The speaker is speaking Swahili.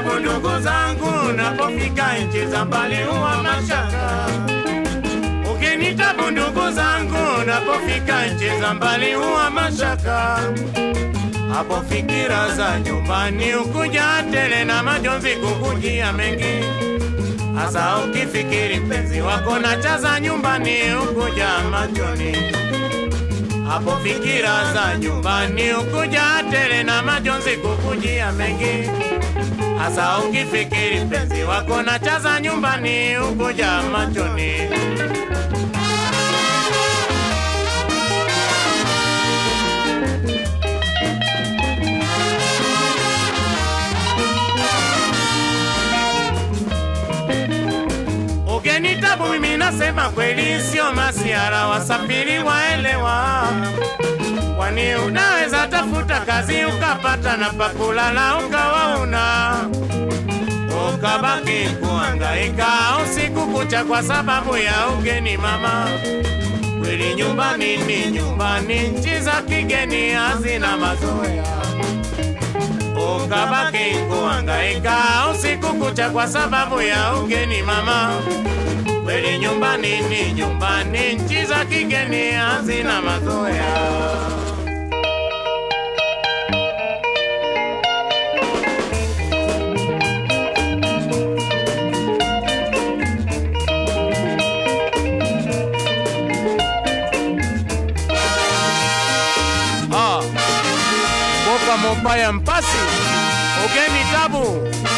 tabu ndugu zangu, napofika nchi za mbali huwa mashaka. Ukinitabu ndugu zangu, napofika nchi za mbali huwa mashaka. Hapo fikira za nyumbani ukuja tele na majonzi kukujia mengi, hasa ukifikiri mpenzi wako na chaza nyumbani ukuja machoni. Hapo fikira za nyumbani ukuja tele na majonzi kukujia mengi, hasa ukifikiri mpenzi wako na chaza nyumbani ukuja machoni. Ugenitabu mimi nasema kweli, sio masiara, wasafiri waelewa. Kwani unaweza tafuta kazi ukapata na pakulala ukawa una ukabaki kuhangaika usiku kucha kwa sababu ya ugeni mama. Kweli nyumbani ni nyumbani, nchi za kigeni hazina mazoea ukabaki kuhangaika usiku kucha kwa sababu ya ugeni mama. Kweli nyumbani ni nyumbani, nchi za kigeni hazina mazoea. Ah, Boka Mopaya Mpasi, ugeni tabu